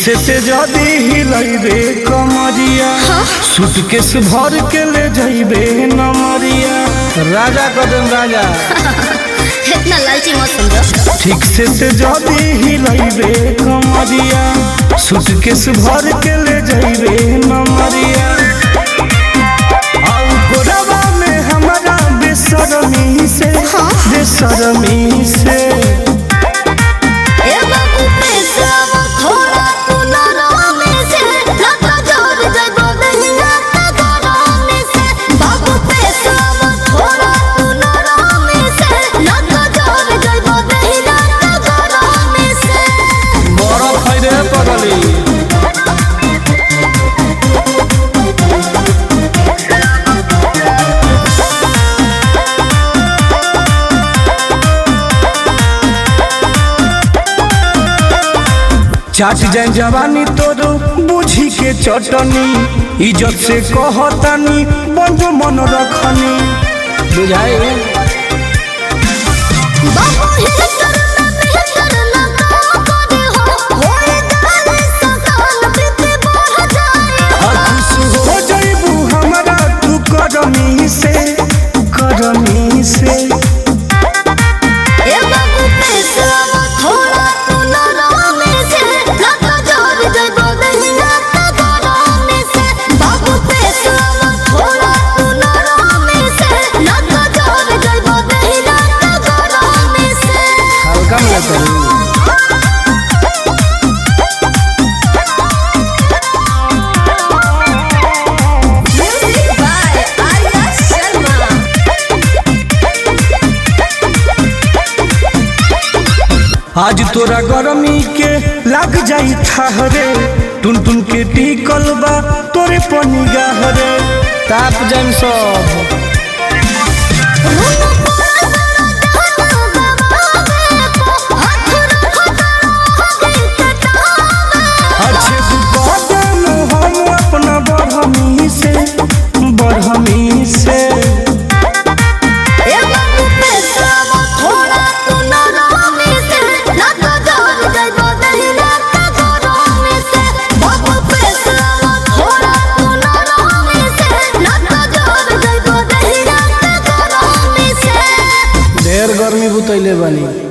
से से जदी हिलैबे कमरिया सूटकेस भर के ले जइबे नमरिया राजा कदम राजा इतना लालची मत समझो ठीक से से जदी हिलैबे कमरिया सूटकेस भर के ले जइबे नमरिया आउ गोरवा में हमारा बेसरमी से बेसरमी से ए बाबू पैसा थोड़ा तू नरम से लता जोर जइबो दहिया त गरम से बाबू पैसा थोड़ा तू नरम से लता जोर जइबो दहिया त गरम से बरफ है रे पगली चाट जाए जवानी तोरो बुझी के चटनी इज्जत से कहतानी बंद मन रखनी बुझाए बाबू हे करना बेहतर ना करे हो होए गाले सकाल प्रीति बढ़ जाए खुश हो जइबू हमारा तू करमी से करमी से ए बाबू पैसा थोड़ा तू नरम से लता जोर जइबो दहिया त गरम से बाबू पैसा थोड़ा तू नरम से लता जोर जइबो दहिया त गरम से हल्का में करू म्यूजिक बाय आर्या शर्मा आज तोरा गरमी के लग जाई ठहरे टुन टुन के टिकल बा तोरे पनिगाह रे ताप जाम सब अच्छे कदम हम अपना बढ़मी से बढ़मी से ढेर गर्मी बुतैले बानी